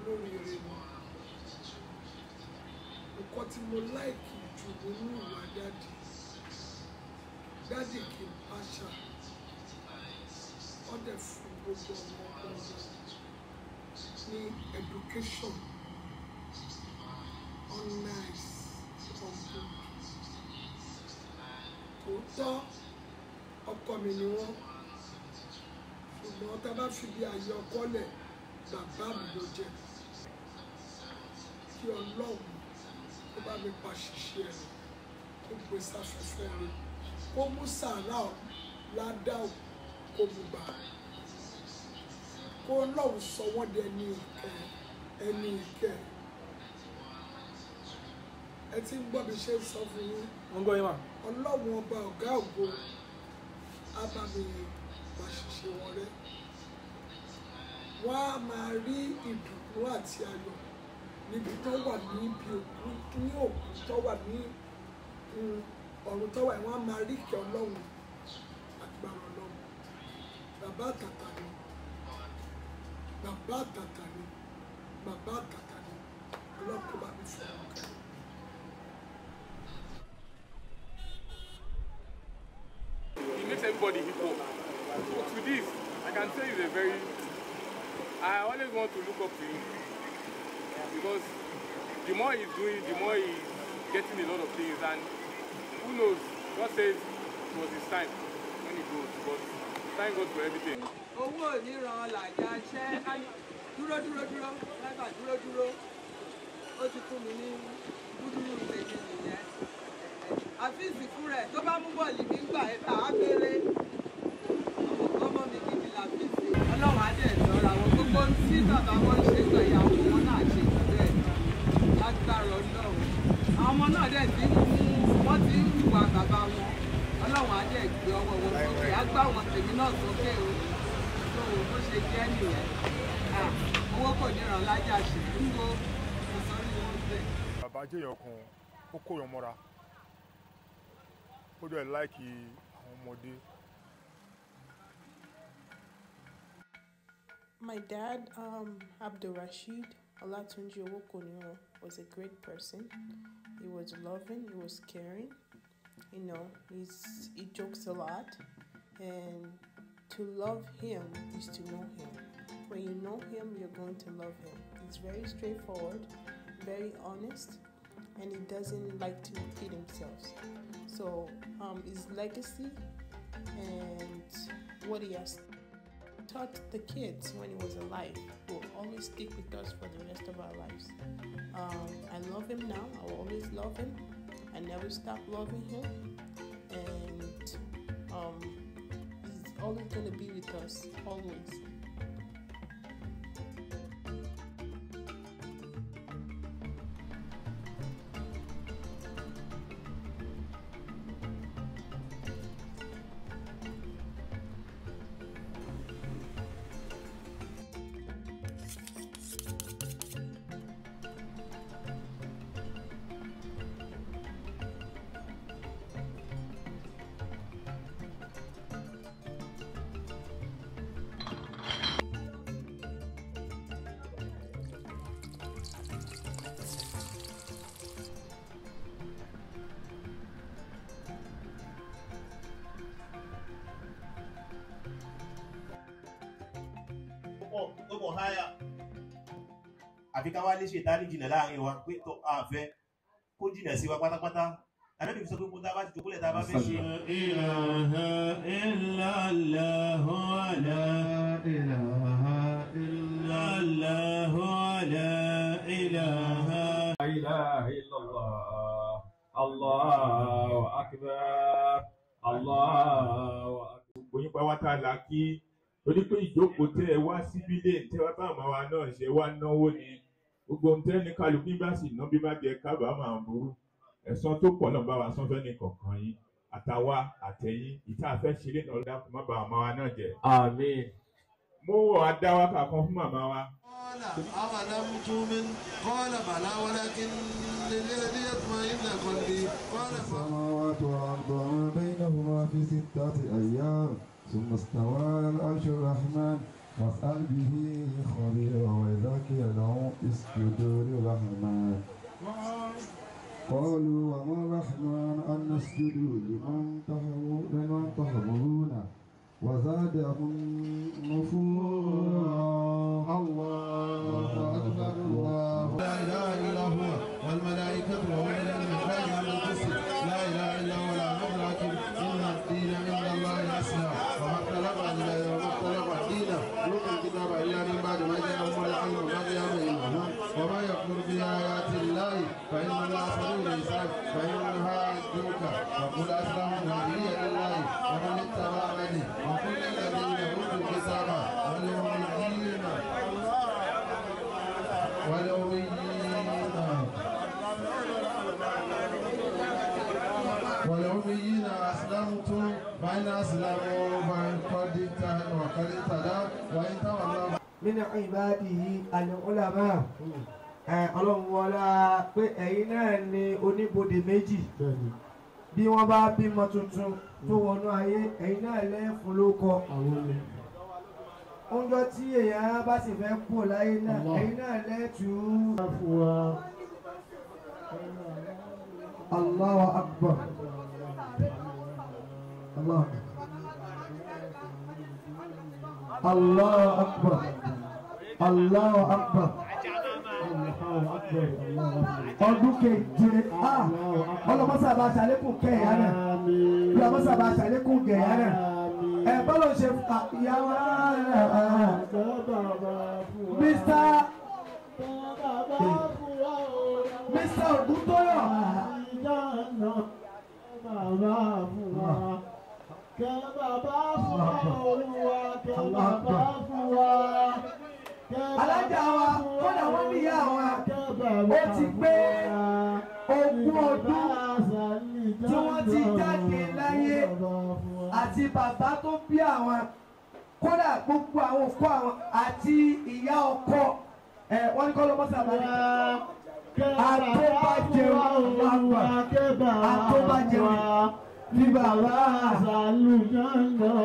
olóríire ni nǹkan tí mo láìkì jù nínú ìwà dáàdì dáàdì kì í pàṣà wọ́n dẹ̀ fún gbogbo ọmọ ọmọ ní education on nice on good tòótọ́ ọkọ mi ni wọ́n ṣùgbọ́n tá a bá fi bí àyè ọkọ lẹ̀ bàbá mi ló jẹ́ kí ọlọ́run kó bá mi pa ṣiṣẹ́ rẹ̀ kó gbé sáfẹ́fẹ́ rẹ̀ kó mú sàárà ládàá kó mú gbà kó ọlọ́run sọ wọ́n di ẹni ìkẹ́ ẹni ìkẹ́ ẹ ti ń gbọ́ bí ṣe ń sọ fún yín wọ́n gbọ́ yín mà. ọlọ́run ọba ọ̀gá ògo á bá mi pa ṣiṣẹ́ wọn rẹ́ wọ́n á máa rí ìdùnnú àti ayọ̀ níbi tó wà níbi òkú ní òkú tó wà ní mm, ọ̀run tó wà wọ́n á máa rí ìkẹ́ ọlọ́run agbára ọlọ́run bàbá àtàtà ni bàbá àtàtà ni bàbá àtàtà ni ọlọ́run kó bá mi fẹ́ wọn kẹ́. He makes everybody equal. But with this, I can say he's a very. I always want to look up to him because the more he's doing, the more he's getting a lot of things, and who knows? God says it was his time when he goes, but thank God for everything. owó oníran làjà ṣẹ́ dúró dúró dúró lágbà dúró dúró ó ti fún mi ní gúdúrú tèmi nìyẹn àfíìsì fún rẹ̀ tó bá mú bọ́ọ̀lì nígbà ẹ̀ta á béèrè ọmọ mi gidi làfíìsì ọlọ́run á dẹ̀ lọ́ra wọn gbogbo tí bàbá wọn ṣe gbà ìyàwó wọn náà ṣe bẹ́ẹ̀ lágbára ọlọ́run àwọn ọmọ náà dẹ̀ ti ń mú wọ́n ti ń wà bàbá wọn ọlọ́run á dẹ̀ gbé ọwọ́ wọn sókè á gbá wọn tèmi náà sókè o tó o bó ṣe jẹ́ nìyẹn Ah, owó kò níran lájà ṣe ń go ìsọ̀rí wọn bẹ́ẹ̀. bàbá jẹ́yàn kan ó kó yan mọ́ra ó dẹ̀ láìkì àwọn ọmọdé My dad, um, Abdul Rashid Olatunji Owokoniro, was a great person. He was loving, he was caring. You know, he's, he jokes a lot. And to love him is to know him. When you know him, you're going to love him. He's very straightforward, very honest, and he doesn't like to repeat himself. So, um, his legacy and what he has taught the kids when he was alive will always stick with us for the rest of our lives. Um, I love him now. I will always love him. I never stop loving him, and um, he's always going to be with us, always. pọ̀ tó pọ̀ háyà àfi ká wá lé ṣètánì jìnà láàrin wa pé tó àfẹ́ kó jìnà sí wa pátápátá ànábì fi sọ pé kó tá a bá ti jòkó lẹ̀ tá a bá fẹ́ ṣe. إله إلا الله لا إله إلا الله لا إله إله إلا الله الله أكبر الله أكبر gbogbo yín pátá la kí torí pé ìjókòó tẹ ẹ wá síbí lè tẹ wá bá àmọ́ wa náà ṣe wá náwó ni gbogbo ohun tẹ́ ní kálukú bá sì ná bí bá jẹ kábàámọ̀ àbúrú ẹ̀san tó pọ̀ náà bá wa sán fẹ́ ní kọ̀ọ̀kan yín àtàwa àtẹ̀yìn ìta àfẹ́ ṣeré náà lọ́dà kó má ba àmọ́ wa náà jẹ́. آمين mo wọ̀ adáwákà kan fún màmá wa. قال أولم تؤمن قال بلى ولكن ليطمئن قلبي قال السماوات والأرض وما بينهما في ستة أيام ثم استوى على العرش الرحمن واسأل به خبيرا وذاكر له اسجدوا للرحمن قالوا وما الرحمن أن نسجد لمن تهو- لمن تهمرون وزادهم نفورا الله أكبر الله لا اله الا هو والملائكه وأولو العلم قائما بالقسط لا اله الا هو لا مدرك ان الدين عند الله الاسلام وما اختلف وما اختلف الدين يؤتي الكتاب الا من بعد ما جاءهم العلم بغيا بينهم وما يكفر بايات الله فان الله سريع الحساب فانها حاجوك وقل اسلم وجهي لله ومن اتبعني وكل الذين اوتوا الكتاب واليوميين والأميين والأميين أسلمتم فإن أسلموا فقد اهتدوا وقد اهتدوا وإن تولوا من عباده العلماء ẹ ọlọ́run wọlá pé ẹ̀yin náà ni oníbodè méjì bí wọ́n bá bímọ tuntun tó wọnú ayé ẹ̀yin náà lẹ́ẹ̀fún ló kọ oúnjẹ tí èèyàn bá sì fẹ́ kú láyé náà ẹ̀yin náà lẹ́ẹ̀tú. Allahu akbar. Allah. Allahu akbar. Allahu akbar. Ọdún keje ah ọlọmọsàbà ṣàlékún kẹyà náà ọlọmọsàbà ṣàlékún kẹyà náà ẹ bọ́lọ̀ ṣe fa ìyàwó náà Mr. Mr. Ògúntóyọ̀. alájà wa kọ́dà wọ́n ní ìyá wa ó ti pé ogún ọdún tí wọ́n ti jáde láyé àti bàbá tó bí àwọn kódà gbogbo àwọn òkú àwọn àti ìyá ọkọ ẹ wọ́n ní kọ́ ló mọ́sá bá ní. àtọ́bàjẹun wàgbà àtọ́bàjẹun ní bàbá àzàlùjọ́nà.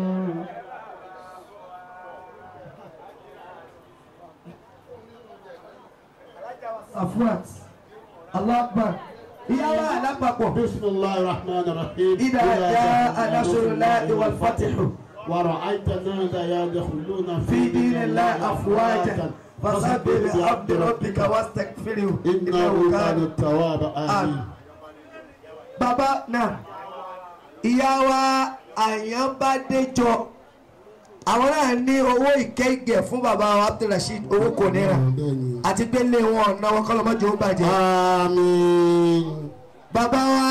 Safuat. Allah Akbar. Ìyáwó alápapọ̀. Bismillahir Rahmanir Rahim. إذا جاء نصر الله والفتح ورأيت الناس يدخلون في دين الله أفواجا فسبح بحمد ربك واستغفره إنه كان التواب آمين Bàbá náà, ìyá wa Àyànbádéjọ, àwọn náà ní owó ìkẹ́gẹ̀ fún bàbá wa Abdulrasheed owó kò níra àti pé lé wọn ọ̀nà wọn kọ́lọ́mọ́jọ́ ó bàjẹ́. Àmín. Bàbá wa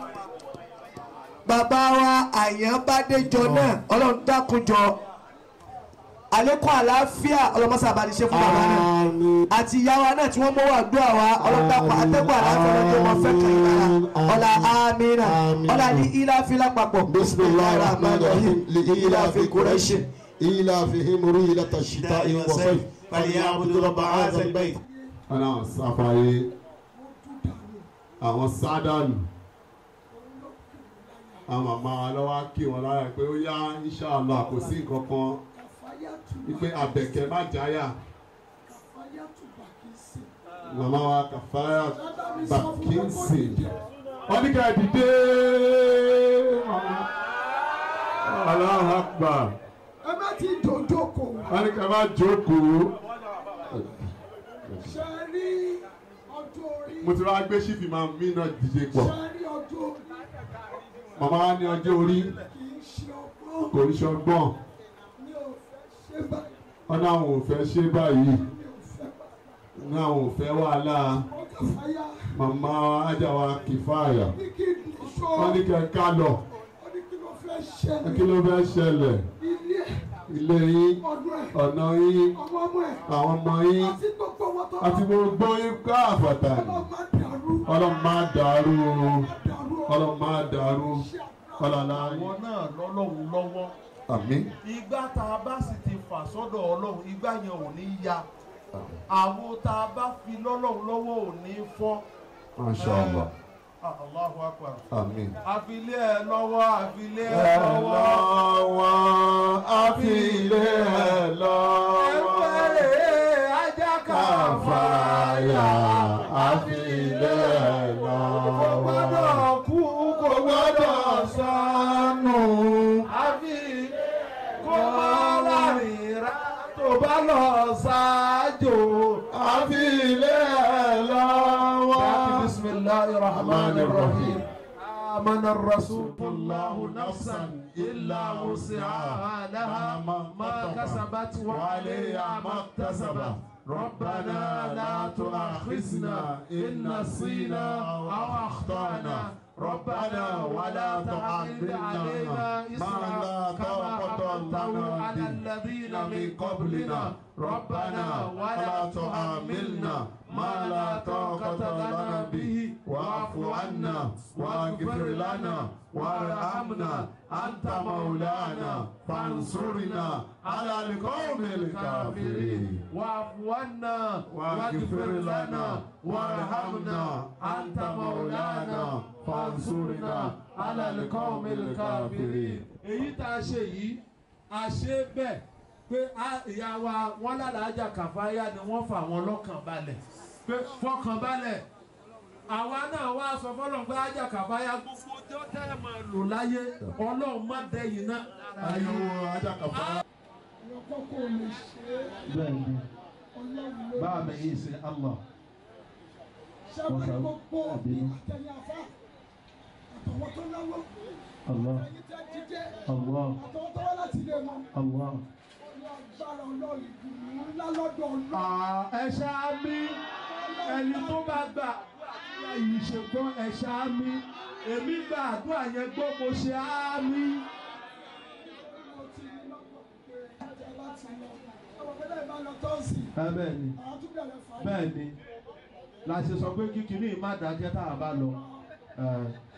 bàbá wa Àyànbádéjọ náà ọlọ́run dákunjọ àlékún àlàáfíà ọlọ́mọsàbà ní ṣe fún bàbá náà àti ìyá wa náà tí wọ́n mọ́wọ́ àdúrà wa ọlọ́dàpọ̀ àtẹ́gbọ́ àlàáfíà lọ́jọ́ wọn fẹ́ kàn yín lára ọ̀là amínà ọ̀là ní ìlàfi lápapọ̀ Bismillahir Rahmanir Rahim. لإيلاف قريش إيلافهم رحلة الشتاء والصيف فليعبدوا رب هذا البيت ọlọ́run sáfàyè àwọn sádánù àwọn màmá wa lọ́wọ́ kí wọn lára pé ó yá inṣàlá kò sí nǹkan kan wípé àbẹ̀kẹ́ má jáyà màmá wa kàfáyà bàkínsì wọ́n ní ká ẹ dìde Allahu Akbar ẹ má ti dòdòkò wọ́n ní ká má jókòó ṣe rí ọjọ́ orí mo ti wá gbé sífì máa mí náà dìde pọ̀ ṣe rí ọjọ́ orí màmá wa ní ọjọ́ orí kì í ṣe ọgbọ́n kò ní ṣọgbọ́n mi ò fẹ́ ṣe báyìí wọn náà ò fẹ́ ṣe báyìí náà ò fẹ́ wàhálà ọkọ̀ fàyà màmá ajáwa kìfáàyà ní kí n sọ wọ́n ní kẹ́ ká lọ wọ́n ní kí ló fẹ́ ṣẹlẹ̀ kí ló fẹ́ ṣẹlẹ̀ ilé ilé yín ọdún ẹ̀ ọ̀nà yín ọmọ ọmọ ẹ̀ àwọn ọmọ yín àti gbogbo wọn tó àti gbogbo yín ká àfàtà ni ọlọ́run má dàrú ọlọ́run máa dàrú ọlọ́run máa dàrú ọlọ́run àwọn náà lọ́lọ́run lọ́wọ́ àmín ìgbà tá a bá sì ti fà sọ́dọ̀ ọlọ́run ìgbà yẹn ò ní ya àwo tá a bá fi lọ́lọ́run lọ́wọ́ ò ní fọ́ Masha Allah. Allahu akbar. Àmín. àfilé ẹ lọ́wọ́ àfilé ẹ Ẹ lọ́wọ́. lọ́wọ́ àfilé ẹ lọ́wọ́. ẹgbẹ́rẹ́ ajá Káfáyà àfilé ẹ lọ́wọ́. kò gbọ́dọ̀ kú kò gbọ́dọ̀ sọnù. àfi kó má lárinra tó bá lọ ṣáájò. àfilé ẹ lọ́wọ́. bisimilahi rahman rahim. آمن الرسول الله نفسا إلا وسعها لها ما كسبت وعليها ما اكتسبت ربنا لا تؤاخذنا إن نسينا أو أخطأنا ربنا ولا تحمل علينا إصرا كما حملته على الذين من قبلنا ربنا ولا تحملنا ما لا طاقة لنا به واعف عنا واغفر لنا وارحمنا أنت مولانا فانصرنا على القوم الكافرين واعف عنا واغفر لنا وارحمنا أنت مولانا فانصرنا على القوم الكافرين èyí tá a ṣe yìí a ṣe bẹ́ẹ̀ pé ìyá wa wọn lálàájà kàfáyà ni wọ́n fà wọn lọ́kàn balẹ̀ pé fọkàn balẹ̀ àwa náà wá sọ fọlọ́n pé ájà kàfáyà gbogbo ọjọ́ tẹ́ ẹ máa lò láyé ọlọ́run má dẹ́yìn náà. ayé wo ajá kàfáyà. lọ́kọ́ kò lè ṣe é bẹ́ẹ̀ni ọlọ́run ló báà mi yìí sí allah. ṣẹ́wọ́n ní gbogbo àtẹ̀yìn afá àtọwọ́ tó náwó allah ẹ̀yìn tẹ́ jíjẹ́ allah àtọwọ́ tó wá láti ilé wọn allah. ní agbára ọlọ́run ìdùnnú ńlá lọ́dọ̀ ọlọ́run. ẹ ṣáá mi ẹni tó bá gbà yìí ṣe gbọ́ ẹ ṣáá mi èmi gba àdúrà yẹn gbọ́ mo ṣe á mi. mo ti ní lọ́kọ̀ pé ẹ̀jẹ̀ láti lọ ọmọ mi náà bá lọ tọ́sí ẹ bẹ́ẹ̀ ni àwọn tún bẹ̀rẹ̀ fà bẹ́ẹ̀ ni la ṣe sọ pé kíkiní má dákẹ́ tá a bá lọ. Ẹ,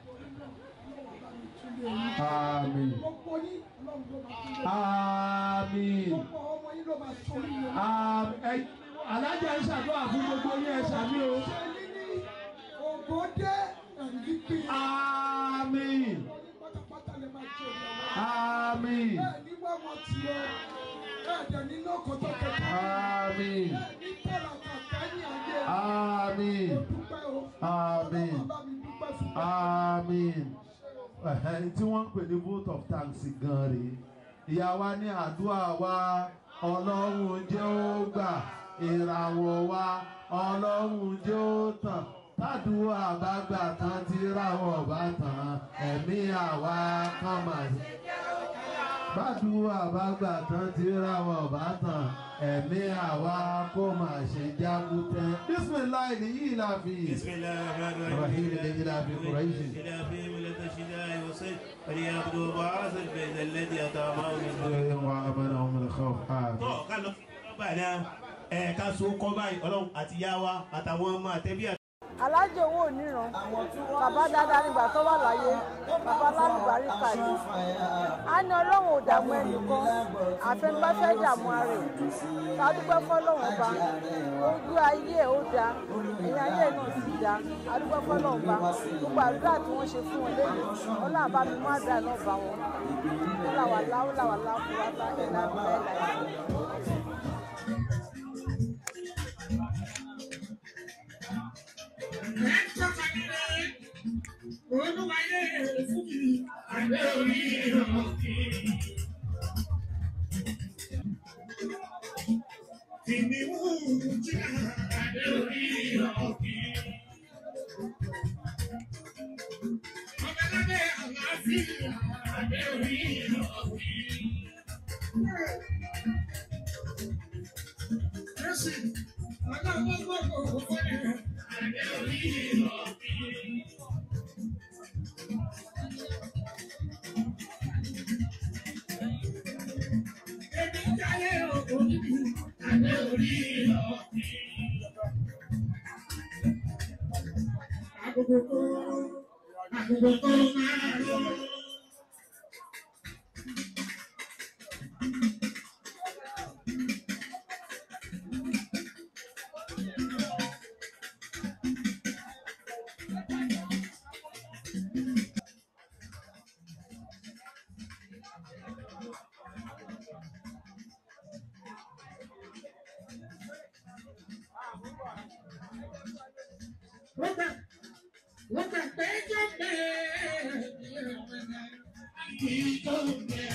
Àmín. gbogbo yín ọlọ́run ló máa tún lé Àmín. gbogbo ọmọ yín ló máa tún lé Àmín. Ẹ- Alájà ń ṣàdúrà fún gbogbo yín ẹ ṣàmì o. ògòdè ẹ̀rí pé Àmín. pátápátá lè máa jẹ ìyàwó. Àmín. ẹ ní wá wọn ti ọ ẹ dẹ̀ ní lọ́kọ̀ tó kẹta. Àmín. ẹ ní tẹ̀lá kàkà ní ayé. Àmín. dúpẹ́ o. Àmín. bàbá mi dúpẹ́ fún mi. Àmín. Ẹ̀hẹ́, tí wọ́n ń pè ní vote of thanks gan rèé ìyá wa ní àdúrà wa ọlọ́run jẹ́ ó gbà ìràwọ̀ wa ọlọ́run jẹ́ ó tàn tádùúrà bá gbà tán tí ráwọ̀ bá tàn ẹ̀mí àwa kan mà sí. bádùúrà bá gbà tán tí ráwọ̀ bá tàn ẹ̀mí àwa kó mà ṣe jágútẹ́. bísímìláì nìyí la fi. بسم الله الرحمن الرحيم الذي لا في قريش إلى في ملة الشتاء والصيف فليعبدوا بعاث البيت الذي أطعمهم من جوع وآمنهم من خوف آمين. tọ́ ká lọ bá náà ẹ̀ ká so kọ́ báyìí ọlọ́run àti yá wa àtàwọn ọmọ àtẹ́bí àti. alájẹ owó oníran bàbá dáadáa nígbà tó wà láyé bàbá lálùbáríkà ni a ní ọlọ́run ò dààmú ẹnìkan àfẹnubá fẹ́ dààmú ara ẹ̀ ká dúpẹ́ fọlọ́run ọba ojú ayé ẹ̀ ó da ẹ̀yìn ayé ẹ̀ náà sì da a dúpẹ́ fọlọ́run ọba gbogbo àdúrà tí wọ́n ṣe fún wọn lẹ́yìn ọlọ́run àbá mi má dà náà bá wọn láwà láwù láwà láwù wá bá ẹ̀ láwù ẹ̀ láwù. Olúwayé fún mi, àgbẹ̀ orí ọ̀kẹ́. Kìnìún jìnnà, àgbẹ̀ orí ọ̀kẹ́. Ọ̀bẹ̀lábẹ̀ àlàáfíà, àgbẹ̀ orí ọ̀kẹ́. Jésù, ọlọ́wọ́ gbọ́dọ̀ fọ́lẹ̀, àgbẹ̀ orí ọ̀kẹ́. Èmi jáyé òkú níbi àgbẹ̀ orí ọ̀kẹ́. Agogo kó, agogo kó máa lọ. kí tó bẹ̀.